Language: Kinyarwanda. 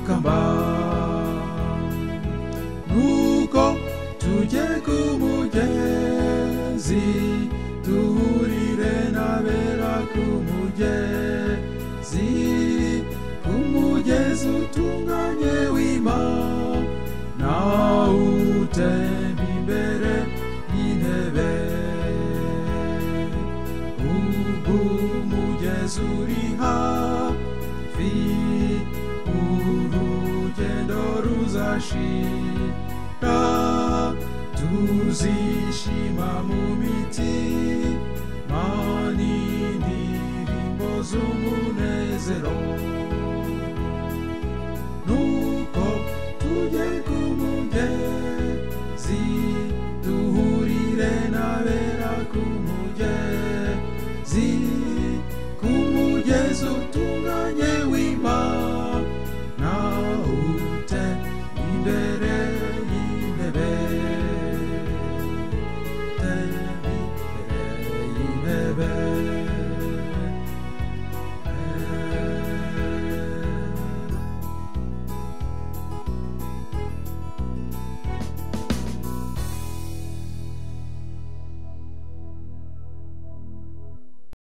akambar Nuko tujye ku mugezi duhurire n'abera ku mugezi ku mugezi utunganye w'Imana utemba imbere y'intebe ubu umugezi uri hafi urugendo ruzashira tuzishima mu mitima n'indirimbo z'umunezero